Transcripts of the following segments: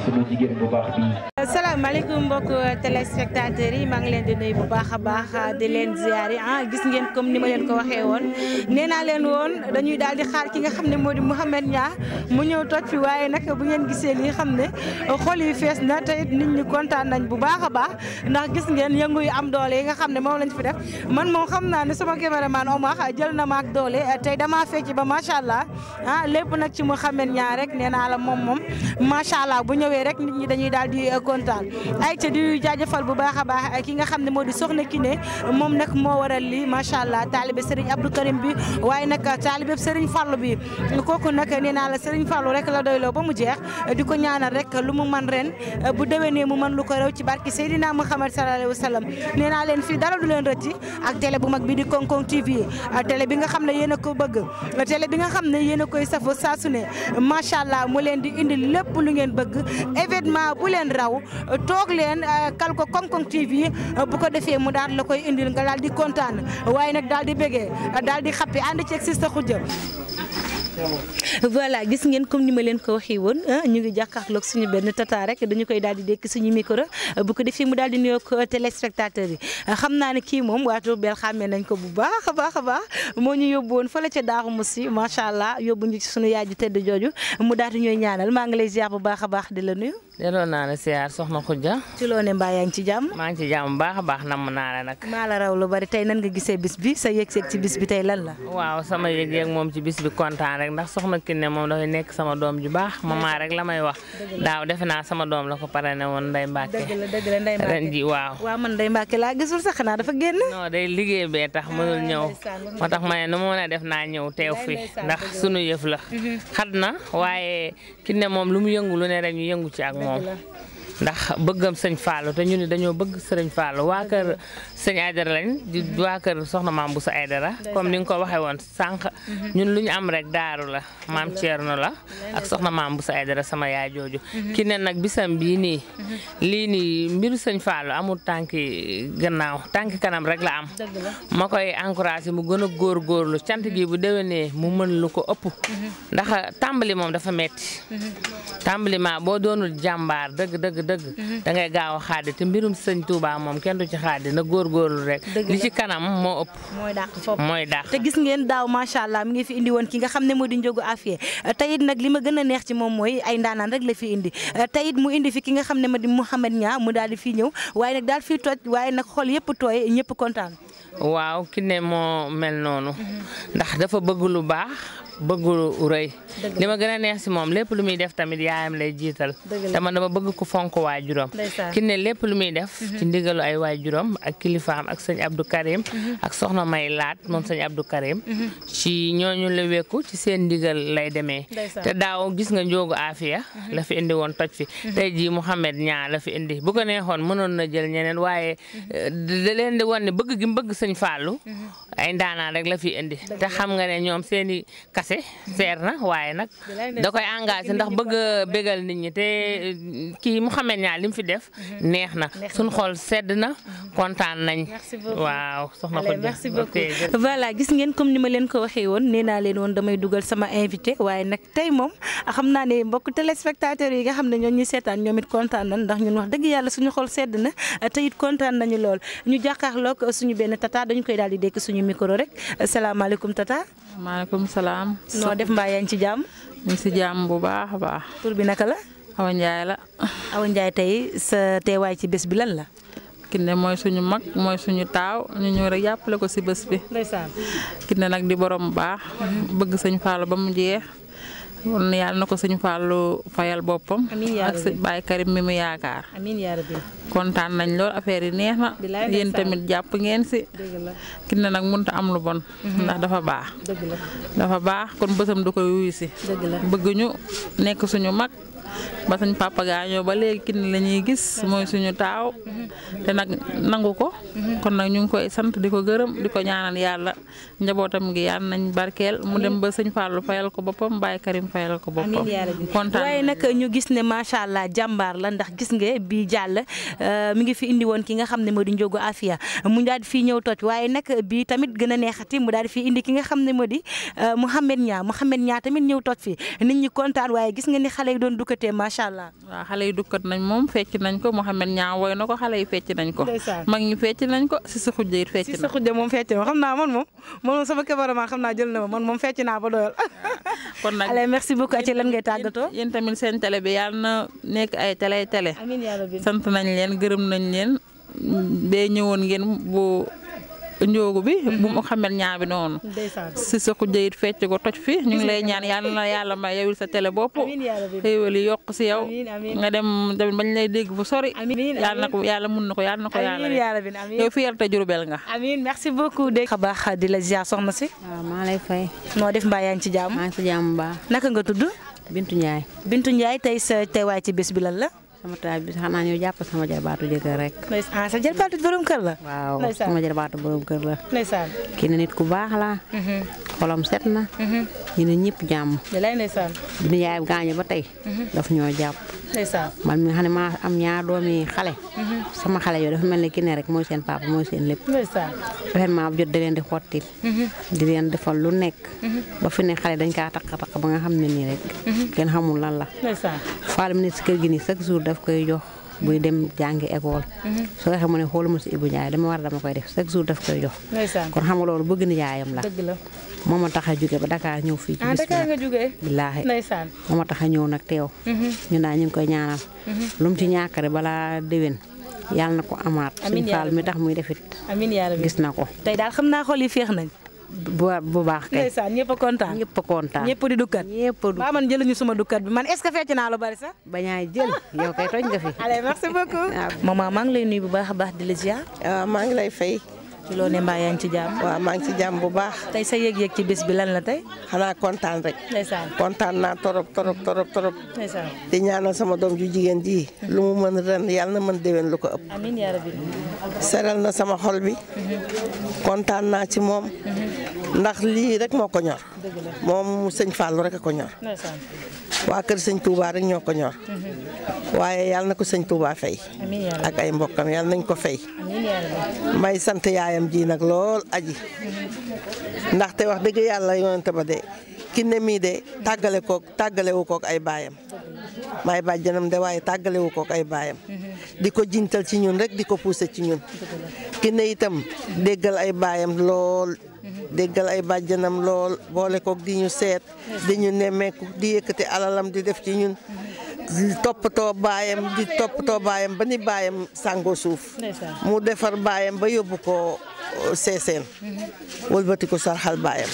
sunu jigéen bu baax bii. salaamaaleykum mbokk téléspectateurs yi maa ngi leen di nuyu bu baax a baax di leen ziyaari ah gis ngeen comme ni ma leen ko waxee woon nee naa leen woon dañuy daal di xaar ki nga xam ne moo di Mouhamed Niang mu ñëw toj fi waaye nag bu ngeen gisee lii xam ne xol yi fees na te it nit ñi kontaan nañ bu baax a baax ndax gis ngeen yëngu yu am doole yi nga xam ne moom lañ fi def man moom xam naa ne sama caméraman Omar jël na ma ak doole tey damaa fecc ba macha allah ah lépp nag ci Mouhamed Niang rek nee naa la moom moom macha allah bu ñëwee rek nit ñi dañuy daal di kontaan ay ca di jaajëfal bu baax a baax ki nga xam ne moo di soxna Kiné moom nag moo waral lii macha allah taalibe Serigne Abdou Karim bi waaye nag taalibe Serigne Fallou bi kooku nag nee naa la Serigne Fallou rek la doyloo ba mu jeex di ko ñaanal rek lu mu man ren bu déwénee mu mën lu ko rew ci barki Seydina Muhammad sallallahu alayhi wa sallam nee naa leen fii dara du leen rëcci ak télé bu mag bi di Konkon TV télé bi nga xam ne yéen a ko bëgg télé bi nga xam ne yéen a koy safo saa su ne macha allah mu leen di indi lépp lu ngeen bëgg événement bu leen raw toog leen kal ko Konkon TV bu ko defee mu daal la koy indil nga daal di kontaan waaye nag daal di bégee daal di xappi ànd ceeg si sa xujja voilà gis ngeen comme ni ma leen ko waxee woon ñu ngi jàkkaarloog suñu benn tata rek dañu koy daal di dékk suñu micro bu ko defee mu daal di nuyoog téléspectateurs yi xam naa ne kii moom waa Diourbel xàmmee nañ ko bu baax a baax a baax moo ñu yóbbu woon fële ca Daaru Musi macha allah yóbbu ñu ci suñu yaay ji tedd jooju mu daal di ñooy ñaanal maa ngi lay ziar bu baax a baax di la nuyu. delloo naa la siyaar soxna Khoudia. ci loo ne mbaa yaa ngi ci jàmm. maa ngi ci jàmm bu baax a baax namm naa la nag. maa la raw lu bari tey nan nga gisee bis bi sa yëg-yëg ci bis bi tey lan la. waaw sama yëg-yëg moom ci bis bi kontaan rek ndax soxna Kiné moom dafay nekk sama doom ju baax maman rek la may wax. daaw defe naa sama doom la ko pare ne woon Ndeye Mbacke. dëgg la dëgg la Ndeye Mbacke ren ji waaw. waaw man Ndeye Mbacke laa gisul sax xanaa dafa génn. non day liggéey bee tax mënul ñëw moo tax ma ne nu ma mën a def naa ñëw teew fi ndax sunu yëf la. xat na waaye Kiné moom lu mu yëngu lu ne rek ñu yëngu ci ak moom. ndax bëggam sëñ Fallou te ñu ne dañoo bëgg sëriñ Fallou waa kër sëñ Aydara lañ di waa kër soxna maam bu sa Aydara comme ni nga ko waxee woon sànq ñun lu ñu am rek daaru la maam Thierno la ak soxna maam bu sa Aydara sama yaay jooju ki ne nag bisam bii nii lii nii mbiru sëñ Fallou amul tànki gannaaw tànki kanam rek la am ma koy encouragé mu gën a góorgóorlu cant gi bu déwénee mu mën lu ko ëpp ndax tàmbali moom dafa metti tàmbali ma boo doonul jàmbaar dëgg dëgg dëgg da ngay gaaw a xaadi te mbirum sëñ Touba moom kenn du ci xaadi na góorgóorlu rek li ci kanam moo ëpp mooy dàq foofu mooy dàq te gis ngeen daaw macha allah mi ngi fi indi woon ki nga xam ne moo di njógu affaire teyit nag li ma gën a neex ci moom mooy ay ndaanaan rek la fi indi teyit mu indi fi ki nga xam ne ma di Mouhamed Niang mu daal di fii ñëw waaye nag daal fii toj waaye nag xol yëpp tooy ñëpp kontaan waaw Kiné moo mel noonu ndax dafa bëgg lu baax bëgg lu rëy li ma gën a neex si moom lépp lu muy def tamit yaayam lay jiital te man dama bëgg ko fonk waajuram Kiné lépp lu muy def ci ndigalu ay waajuram ak kilifaam ak sëñ Abdou Karim ak soxna may laat moom sëñ Abdou Karim ci ñooñu la wekku ci seen ndigal lay demee te daaw gis nga njóogu Afia la fi indi woon toj fi tey jii Mouhamed Niang la fi indi bu ko neexoon mënoon na jël ñeneen waaye da leen di won ne bëgg gi bëgg sëñ Fallou ay ndaanaan rek la fi indi te xam nga ne ñoom seeni kase seer na waaye nag da koy engagé ndax bëgg a bégal nit ñi te kii Mouhamed Niang li mu fi def neex na suñ xool sedd na kontaan nañ waaw soxna ko merci beaucoup voilà gis ngeen comme ni ma leen ko waxee woon nee naa leen woon damay dugal sama invité waaye nag tey moom xam naa ne mbokk téléspectateurs yi nga xam ne ñoo ñu seetaan ñoom it kontaan nañ ndax ñun wax dëgg yàlla suñu xool sedd na te it kontaan nañu lool ñu jàkkaarloog suñu benn tata dañu koy daal di dékk suñu micro rek salaamaaleykum tata maaleykum salaam. noo def mbaa yaa ngi ci jàmm. ñu ngi si jàmm bu baax a baax. tur bi naka la. Awa Ndiaye la. Awa Ndiaye tey sa teewaay ci bés bi lan la. Kiné mooy suñu mag mooy suñu taaw ñu ñëw rek jàppale ko si bés bi. ndeysaan. Kiné nag di borom baax. bëgg sëñ Fallou ba mu jeex. kon yàlla na ko sëñ Fallou fayal boppam. amiin yaa ak sëñ Baye Karim mi mu yaakaar. amiin yaa rabbi. kontaan nañ lool affaire yi neex na. bilaay yéen ndeysaan. tamit jàpp ngeen si. dëgg la Kiné nag mënut a am lu bon. ndax dafa baax. dëgg la dafa baax kon bësam du koy wuyu si. dëgg la. bëgg ñu nekk suñu mag ba suñ papa gaañoo ba léegi Kiné la ñuy gis mooy suñu taaw te nag nangu ko kon nag ñu ngi koy sant di ko gërëm di ko ñaanal yàlla njabootam gi yàlla nañ barkeel mu dem ba sëñ Fallou fayal ko boppam Baye Karim fayal ko boppam amiin yaa rabbi kontaan waaye nag ñu gis ne macha allah jàmbaar la ndax gis nga bii jàll mi ngi fi indi woon ki nga xam ne moo di njógu Afia mu daal di fii ñëw toj waaye nag bii tamit gën a neexati mu daal di fii indi ki nga xam ne moo di Mouhamed Niang Mouhamed Niang tamit ñëw toj fi nit ñi kontaan waaye gis nga ni xale yi doon dukkate dukkatee macha allah. waaw xale yi dukkat nañ moom fecc nañ ko Mouhamed ñaa woy na ko xale yi fecc nañ ko. Ndeysaan. mag ñi fecc nañ ko si sa xujja it fecc si na sa xujja moom fecc na xam naa man moom man moom sama cameraman xam naa jël na ma man moom fecc naa ba doyal. kon nag allez merci beaucoup ci lan ngay tàggatoo. yéen tamit seen télé bi yàlla na nekk ay télé télé. amiin yaa rabbi. sant nañ leen gërëm nañ leen bee ñëwoon ngeen bu njóogu bi. bu mu xamel ñaa bi noonu. ndeysaan. si sa xujja it fecc ko toj fi ñu ngi lay ñaan yàlla na yàlla may yowil sa télé bopp. amiin yaa rabbi. xéewal yi yokk si yow. Amiin, amiin. nga dem tamit bañ lay dégg fu sori. Amiin, yàlla na ko yàlla mun na ko yàlla na ko yàlla amiin yaa rabbi amiin. yow fierté Jurbel nga. amiin merci beaucoup. dégg nga baax di la ziar soxna si. waaw maa lay fay noo def mbaa yaa ngi ci jàmm. maa ngi si jàmm bu baax naka nga tudd. Bintu Ndiaye Bintu Ndiaye tey sa teewaay ci bés bi lan la. sama taal bi xanaa ñëw jàpp sama jarbaatu jëkkër rek ah sa jëlbaatu borom kër la. waaw Ndeysaan. sama jarbaatu borom kër la ndeysaan. kii ne nit ku baax la xolam set na ñu ne ñëpp jàmm lay ndeysaan. bi ñu yaay gaañu ba tey daf ñoo jàpp ndeysaan. man mi nga xam ne maa am ñaar doomi xale sama xale yooyu dafa mel ne ki ne rek mooy seen papa mooy seen lépp ndeysaan. événement bu jot da leen di xottil di leen defal lu nekk ba fi ne xale dañ kaa takk takk ba nga xam ne nii rek kenn xamul lan la ndeysaan. faal mi ne si kër gi nii chaque jour daf koy jox buy dem jàngi école soo waxee mu ne xooluma si Ibou Ndiaye dama war dama koy def chaque jour daf koy jox ndeysaan. kon xam nga loolu bëgg na yaayam la dëgg la. moo ma tax a jóge ba Dakar ñëw fii ci ah bis bi Dakar nag nga jógee. billaahi ndeysaan. moo ma tax a ñëw nag teew ñu naa ñu ngi koy ñaanal lu mu ci ñàkkare balaa déwén yàlla na ko amaat Amiin suñ yaa faal mi tax muy defit amiin yaa rabbi. gis na ko tey daal xam naa xol yi féex nañ. bu bu baax kay ndeysaan ñëpp a kontaan. ñëpp a kontaan ñëpp di dukkat. ñëpp a du ba man jëluñu suma dukkat bi man est-ce que fecc naa lu bari sax. bañaay jël yow kay tooñ nga fi allez merci beaucoup. maman maa ngi lay nuyu bu baax a baax di la ziar. waaw maa ngi lay fay ci loo ne mbaa yaa ngi ci jàmm. waaw maa ngi ci jàmm bu baax tey sa yëg-yëg ci bés bi lan la tey. xanaa kontaan rek ndeysaan. kontaan naa torop torop torop torop ndeysaan. di ñaanal sama doom ju jigéen ji lu mu mën ren yàlla na mën déwén lu ko ëpp amiin yaa rabbi. seral na sama xol bi kontaan naa ci moom ndax lii rek moo ko ñor moom sëñ Fallou rek a ko ñor ndeysaan. waa kër sëñ Touba rek ñoo ko ñor waaye yàlla na ko sëñ Touba fay amiin yaa rabbi. ak ay mbokkam yàlla nañ ko fay amiin yaa rabbi. may sant yaayam ji nag lool aji ndaxte wax dëgg yàlla yonente ba de ki ne mii de tàggale kook tàggalewu kook ay baayam may bàjjanam de waaye tàggalewu kook ay baayam di ko jintal ci ñun rek di ko poussé ci ñun ki ne itam déggal ay baayam lool déggal ay bàjjanam lool boole kook di ñu seet di ñu nemmeeku di yëkkati alalam di def ci ñun di toppatoo baayam di toppatoo baayam ba ni baayam sàngoo suuf ndeysaan. mu defar baayam ba yóbbu ko seeseen wëlbati ko sarxal baayam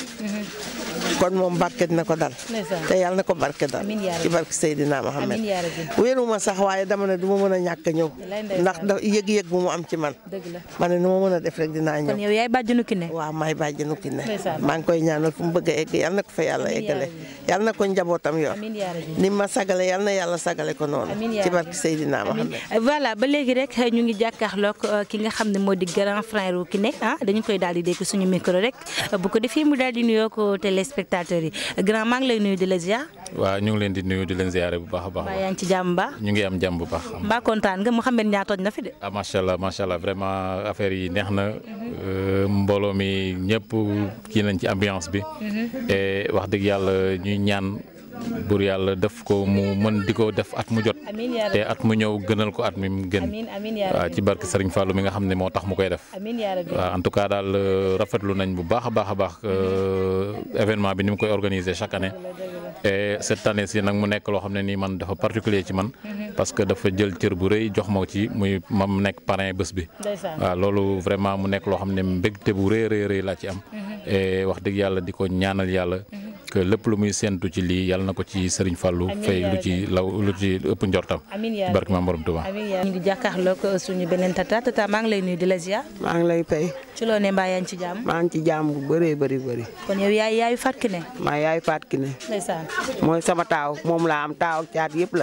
kon moom barke dina ko dal ndeysaan. te yàlla na ko barke dal Amiin yaa rabbi. ci barke Seydina Mohamed amiin yaa rabbi. wéeruma sax waaye dama ne du ma mën a ñàkk a ñëw Wallaay ndeysaan. ndax da yëg-yëg bu mu am ci man dëgg la. ma ne nu ma mën a def rek dinaa kon ñëw yow yaay bàjjenu ki ne. waaw maay bàjjenu ki ne Ndeysaan. maa ngi koy ñaanal fu mu bëgg a egg yàlla na ko fa yàlla Amiin yaa eggale rabbi. yàlla na ko njabootam yor amiin yaa rabbi. ni ma sagale yàlla na yàlla sagale ko noonu Amiin yaa ci rabbi. barke Seydina Mohamed voilà ba léegi rek ñu ngi jàkkaarloog euh, ki nga xam ne moo di grand frère wu ki ne ah dañu koy daal di dégg suñu micro rek bu ko defee mu daal di nuyoo ko téléspectateurs yi grand maa ngi lay nuyu di la ziar waaw ñu ngi leen di nuyu di leen ziare bu baax a baax. mbaa yaa ngi ci jàmm mbaa ñu ngi am jàmm bu baax. mbaa kontaan nga Mouhamed Niang toj na fi de. ah macha allah macha allah vraiment affaire yi neex na euh, mbooloo mi ñëpp kii nañ ci ambiance bi. et wax dëgg yàlla ñuy ñaan bur yàlla def ko mu mën di ko def at mu jot. amiin yaa te rabbi at mu ñëw gënal ko at mi mu gën. amiin amiin yaa waaw rabbi ci barke Serigne Fallou mi nga xam ne moo tax mu koy def. amiin yaa rabbi waaw en tout cas daal euh, rafetlu nañ bu baax a baax a baax euh, événement bi ni mu koy organiser chaque année. et cette année ci nag mu nekk loo xam ne nii man dafa particulier ci man. parce que dafa jël cër bu rëy jox ma ci muy ma mu nekk parrain bés bi. ndeysaan waaw loolu vraiment mu nekk loo xam ne mbégte bu rëy rëy rëy laa ci am. et wax dëgg yàlla di ko ñaanal yàlla. que lépp lu muy séentu ci lii yàlla na ko ci Serigne Fallou. Amiin fay yaa lu ci law lu ci ëpp njortam. amiin yaa ci barke Maam Borom Touba. amiin yaa ñu ngi jàkkaarloog suñu beneen tata tata maa ngi lay nuyu di la ziar maa ngi lay fay ci loo ne mbaa yaa ngi ci jàmm maa ngi ci jàmm bu bëree bëri bëri kon yow yaay yaayu Fatou Kiné maa yaay faat ki ne ndeysaan mooy sama taaw moom laa am taaw ak caat yëpp la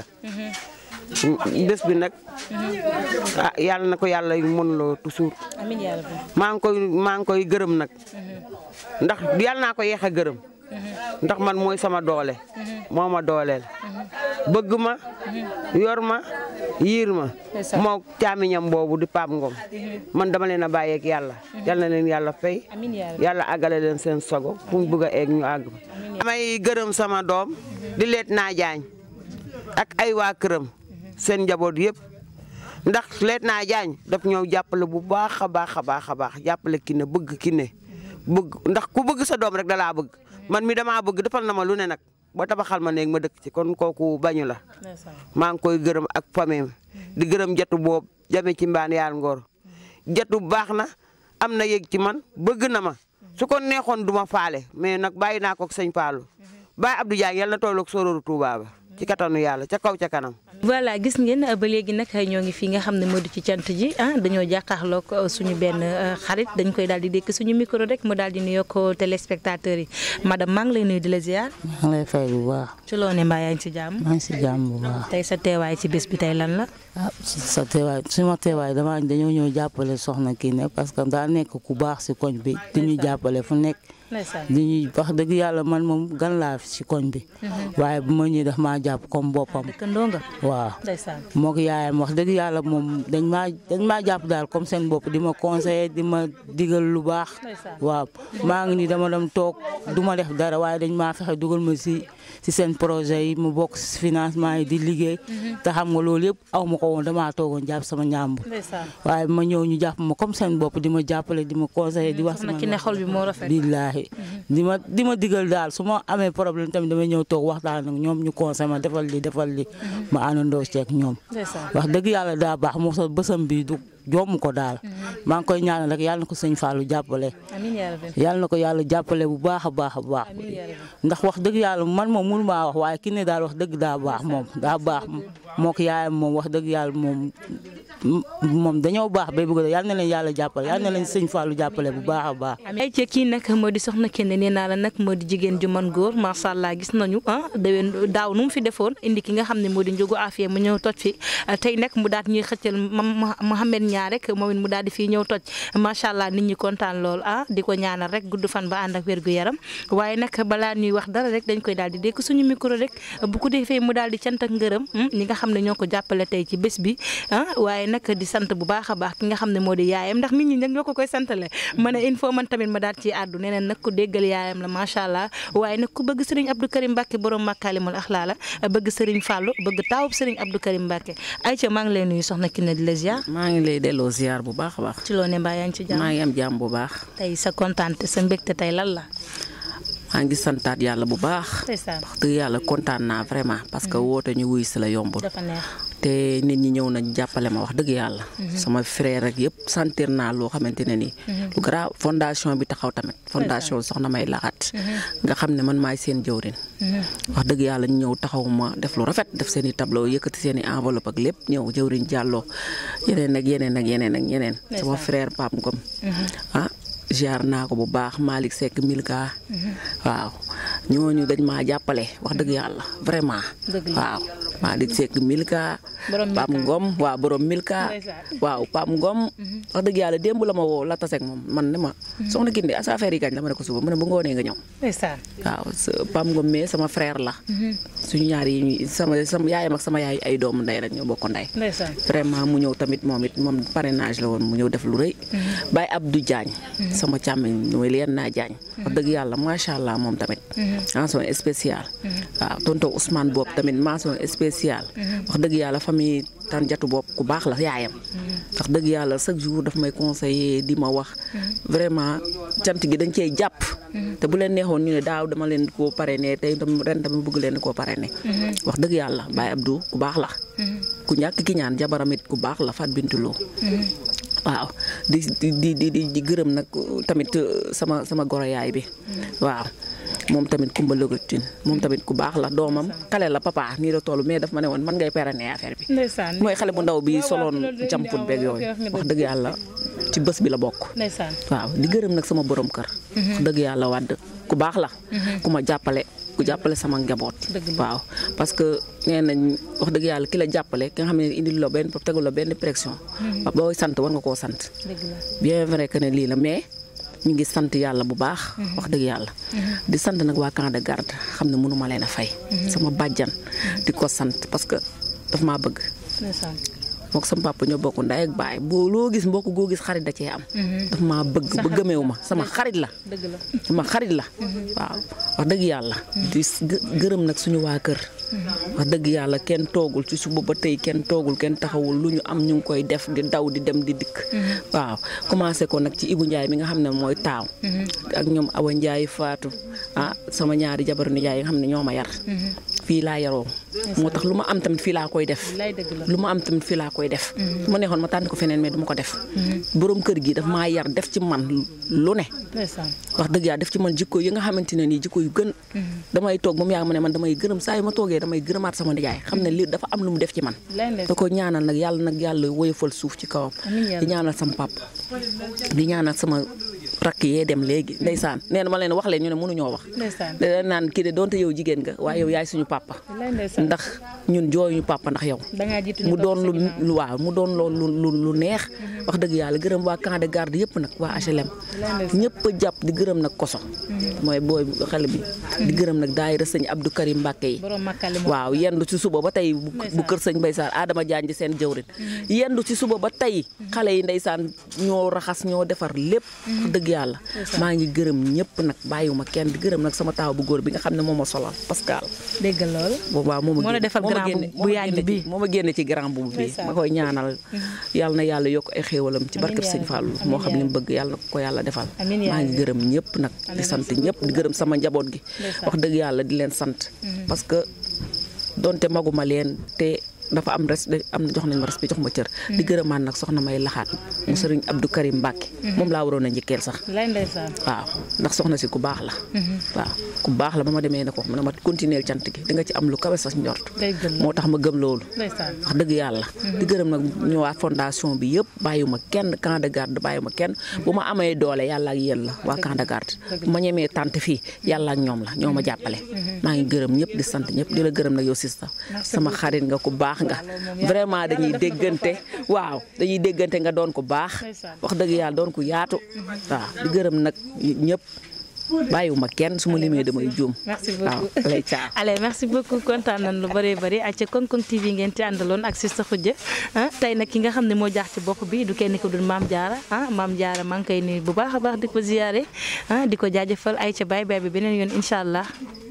bés bi nag ah yàlla na ko yàlla mën loo toujours amiin yaa rabbi maa ngi koy maa ngi koy gërëm nag ndax yàlla naa ko yeex a gërëm ndax man mooy sama doole moo ma dooleel bëgg ma yor ma yiir ma Ndeysaan. moo caamiñam boobu di Pape Ngom man dama leen a bàyyeeg yàlla yal na leen yàlla fay amiin yaa rabbi yàlla àggale leen seen sogo fu mu bëgg a egg ñu àgg fa damay gërëm sama doom di leet naa jaañ ak ay waa këram seen njaboot yëpp ndax leet naa jaañ daf ñëw jàppale bu baax a baax a baax a baax jàppale ki ne bëgg ki ne bëgg ndax ku bëgg sa doom rek dalaa bëgg man mi damaa bëgg defal na ma lu ne nag ba tabaxal ma néeg ma dëkk ci kon kooku bañu la maa ngi koy gërëm ak famille di gërëm jatu boobu jame ci mbaan yaal ngoor jatu baax na am na yëg ci man bëgg na ma su ko neexoon du ma faale mais nag bàyyi naa ko ak sëñ Fallou Baye Abdou Diagne yàlla na tolloog sororu Touba ba ci kattanu yàlla ca kaw ca kanam. voilà gis ngeen ba léegi nag ñoo ngi fi nga xam ne moo di ci cant ji ah dañoo jàkkaarloog suñu benn xarit dañ koy daal di dékk suñu micro rek mu daal di nuyoo ko téléspectateurs yi madame maa ngi lay nuyu di la ziar. maa ngi lay fay bu baax. ci loo ne mbaa yaa ngi ci jàmm. maa ngi si jàmm bu baax. tey sa teewaay ci bés bi tey lan la. ah sa teewaay suma teewaay dama dañoo ñëw jàppale soxna kii ne parce que daa nekk ku baax si koñ bi di ñu jàppale fu nekk. di ñuy wax dëgg yàlla man moom gan laa fi si koñ bi. waaye bu ma ñëwee daf maa jàpp comme boppam. dëkkandoo nga. waaw moo ko yaayam wax dëgg yàlla moom dañ maa dañ maa jàpp daal comme seen bopp di ma conseiller di ma digal lu baax. waaw maa ngi nii dama dem toog du ma def dara waaye dañ maa fexe dugal ma si si seen projet yi mu bokk si financement yi di liggéey. te xam nga loolu yëpp aw ma ko woon damaa toogoon jàpp sama ñàmbu. waaye ma ñëw ñu jàpp ma comme seen bopp di ma jàppale di ma conseiller di wax. sama ki ne xol bi moo rafet. billaahi di ma di ma digal daal su ma amee problème tamit damay ñëw toog waxtaan ak ñoom ñu conseil ma defal li defal li ma àndandoo ceeg ñoom. wax dëgg yàlla daa baax moo sa bësam bi du joomu ko daal. maa ngi koy ñaanal rek yàlla na ko sëñ Fallou jàppale. yàlla na ko yàlla jàppale bu baax a baax a baax. ndax wax dëgg yàlla man moom mënu maa wax waaye ki ne daal wax dëgg daa baax moom daa baax moo ko yaayam moom wax dëgg yàlla moom moom dañoo baax bay bëgg yàlla na leen yàlla jàppale yàlla na leen sëñ Fallou jàppale bu baax a baax. ay ci kii nag moo di soxna kenn nee naa la nag moo di jigéen ju man góor macha allah gis nañu ah déwén daaw nu mu fi defoon indi ki nga xam ne moo di njógu afiya mu ñëw toj fi tey nag mu daal ñuy xëccal Mohamed ñaar rek moom it mu daal di fii ñëw toj macha allah nit ñi kontaan lool ah di ko ñaanal rek gudd fan ba ànd ak wér gu yaram waaye nag balaa ñuy wax dara rek dañ koy daal di dékk suñu micro rek bu ko defee mu daal di cant ak ngërëm ñi nga xam ne ñoo ko jàppale tey ci bés bi ah waaye nag di sant bu baax a baax ki nga xam ne moo di yaayam ndax nit ñi nag ñoo ko koy santale ma ne il faut man tamit ma daal ci àddu neneen nag ku déggal yaayam la macha allah waaye nag ku bëgg sëriñ Abdou Karim Mbacke borom Makaalimul Axlaa la bëgg sëriñ Fallou bëgg taawub sëriñ Abdou Karim Mbacke Aïcha maa ngi lay nuyu soxna Kiné di la ziar. maa ngi lay delloo ziar bu baax a baax. ci loo ne mbaa yaa ngi ci jàmm maa ngi am jàmm bu baax. tey sa kontaante sa mbégte tey lan la. maa ngi santaat yàlla bu baax. wax dëgg yàlla kontaan naa vraiment parce que woote ñu wuy si la yombul. dafa neex te nit ñi ñëw nañ jàppale ma wax dëgg yàlla. sama frère rek yëpp sentir naa loo xamante ne nii. lu grave fondation bi taxaw tamit. fondation soxna may laxat nga xam ne man maay seen jëwrin wax dëgg yàlla ñu ñëw taxaw ma def lu rafet def seen i tableau yëkkati seen i enveloppe ak lépp ñëw jëwriñ jàlloo yeneen ak yeneen ak yeneen ak yeneen. sama frère Pape Ngom ah. jaar naa ko bu baax Malick Seck Milka. waaw ñooñu dañ maa jàppale wax dëgg yàlla vraiment. waaw Malick Seck Milka. Pam Ngom waaw borom Milka. waaw Pam Ngom. wax dëgg yàlla démb la ma woo la taseeg moom man ne ma. soxna Kinde as affaire yi kañ la ma ne ko suba mu ne bu ngoonee nga ñëw. waaw Pam Ngom mais sama frère la. suñu ñaar yi sama sama yaayam ak sama yaay ay doomu ndey rek ñoo bokk ndey. vraiment mu ñëw tamit moom it moom parrainage la woon mu ñëw def lu rëy. Baye Abdou Diagne. sama càmmiñ mooy leen naa jaañ wax dëgg yàlla macha allah moom tamit mention spéciale waaw tonton Ousmane boobu tamit mention spéciale wax dëgg yàlla famille tan jatu boobu ku baax la yaayam wax dëgg yàlla chaque jour daf may conseiller di ma wax vraiment cant gi dañ cey jàpp te bu leen neexoon ñu ne daaw dama leen koo parrainé tey ren tamit bëgg leen koo parrainé wax dëgg yàlla Baye Abdou ku baax la ku ñàkk ki ñaan jabaramit ku baax la Fat Bintuloo waaw di di di di di gërëm nag tamit sama sama goro yaay bi waaw moom tamit Kumba Lëgatin moom tamit ku baax la doomam xale la papa nii la toll mais daf ma ne woon man ngay parrainer affaire bi. mooy xale bu ndaw bi soloon jamput beeg yooyu wax dëgg yàlla ci bés bi la bokk. waaw di gërëm nag sama borom kër. wax dëgg yàlla wàdd ku baax la. ku ma jàppale ku jàppale sama njaboot. waaw parce que nee nañ wax dëgg yàlla ki la jàppale ki nga xam ne indil la benn tegul la benn pression. booy sant war nga koo sant. bien vrai que ne lii la mais. ñu ngi sant yàlla bu baax. wax dëgg yàlla. di sant nag waa camp de garde xam ne mënu ma leen a fay. sama bàjjan di ko sant parce que daf maa bëgg. mook sama papa ñoo bokk ndey ak baay boo loo gis mbokk goo gis xarit da cee am. daf maa bëgg ba gëmeewu ma sama xarit la. sama xarit la. waaw wax dëgg yàlla. di gërëm nag suñu waa kër wax dëgg yàlla kenn toogul ci suba ba tey kenn toogul kenn taxawul lu ñu am ñu ngi koy def di daw di dem di dikk waaw commencé ko nag ci Ibou Ndiaye mi nga xam ne mooy taaw ak ñoom Awa Ndiaye Fatou ah sama ñaari jabaru nijaay yi nga xam ne ñoo ma yar fii laa yaroo moo tax lu ma am tamit fii laa koy def lu ma am tamit fii laa koy def su ma neexoon ma tànn ko feneen mais du ma ko def borom kër gi daf maa yar def ci man lu ne wax dëgg yàlla def ci man jikko yi nga xamante ne nii jikko yu gën damay toog ba mu yàgg ma ne man damay gërëm saa yu ma toogee damay gërëmaat sama nijaay xam ne lii dafa am lu mu def ci man da ko ñaanal nag yàlla nag yàlla woyofal suuf ci kawam di ñaanal sama papa di ñaanal sama rakk yee dem léegi ndeysaan nee na ma leen wax leen ñu ne mënuñoo wax da naan kii de donte yow jigéen nga waaye yow yaay suñu papa ndax ñun jooyuñu papa ndax yow mu doon lu waaw mu doon loolu lu lu neex wax dëgg yàlla gërëm waa camp de garde yëpp nag waa HLM ñëpp a jàpp di gërëm nag koso mooy booy xale bi di gërëm nag daayira sëñ Abdou Karim Mbàkke yi waaw yendu ci suba ba tey bu kër sëñ Baysaan Adama Jaañ ji seen jëwrin yendu ci suba ba tey xale yi ndeysaan ñoo raxas ñoo defar lépp wax dëgg yàlla maa ngi gërëm ñëpp nag bàyyiwuma kenn di gërëm nag sama taaw bu góor bi nga xam ne moo ma solal Pascal dégg lool waaw moo moo la defal grand bu yàgg bi moo ma génne ci grand bu bi ma koy ñaanal yàlla na yàlla yokk ay xéewalam ci barkeb sëñ Fallou moo xam li mu bëgg yàlla na ko yàlla defal maa ngi gërëm ñëpp nag di sant ñëpp di gërëm sama njaboot gi wax dëgg yàlla di leen sant parce que donte maguma leen te dafa am res am na jox nañ ma respect jox ma cër di gërëmaan nag soxna may laxaat mu sëriñ Abdou Karim Mbacke moom laa waroon a njëkkeel sax waaw ndax soxna si ku baax la waaw ku baax la ba ma demee ne ko ma continuer cant gi di nga ci am lu kawe sa njort moo tax ma gëm loolu wax dëgg yàlla di gërëm nag ñëwaat fondation bi yëpp bàyyiwuma kenn camp de garde bàyyiwuma kenn bu ma amee doole yàlla ak yéen la waa camp de garde bu ma ñemee tant fii yàlla ak ñoom la ñoo ma jàppale maa ngi gërëm ñëpp di sant ñëpp di la gërëm nag yow sista sama xarit nga ku baax nga vraiment dañuy déggante waaw dañuy déggante nga doon ko baax wax dëgg yàlla doon ko yaatu waaw di gërëm nag ñëpp bàyyiwuma kenn su ma limee damay juum. merci beaucoup waaw lay caa. allez merci beaucoup kontaan nañ lu bëree bëri ak ca Konkon TV ngeen ci àndaloon ak Sista Khoudia ah tey nag ki nga xam ne moo jaax ci bopp bi du kenn ko dul maam Diarra ah maam Diarra maa ngi koy nuyu bu baax a baax di ko ziyaare ah di ko jaajëfal ay ca baay baay bi beneen yoon incha allah.